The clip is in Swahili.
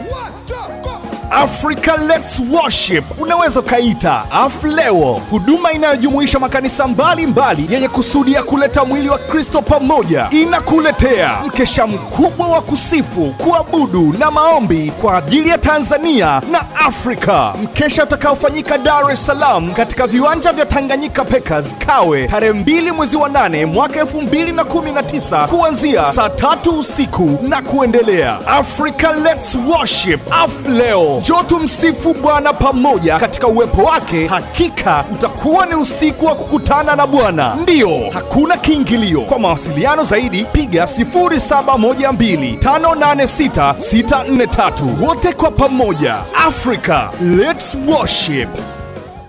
Africa Let's Worship unaweza ukaita Afleo, huduma inayojumuisha makanisa mbalimbali yenye kusudi ya kuleta mwili wa Kristo pamoja, inakuletea mkesha mkubwa wa kusifu, kuabudu na maombi kwa ajili ya Tanzania na Afrika, mkesha utakaofanyika Dar es Salaam katika viwanja vya Tanganyika Packers Kawe, tarehe 2 mwezi wa 8 mwaka 2019 kuanzia saa tatu usiku na kuendelea. Africa Let's Worship Afleo, njoo tumsifu Bwana pamoja katika uwepo wake. Hakika utakuwa ni usiku wa kukutana na Bwana. Ndiyo, hakuna kiingilio. Kwa mawasiliano zaidi piga 0712586643. Wote kwa pamoja, Africa Let's Worship.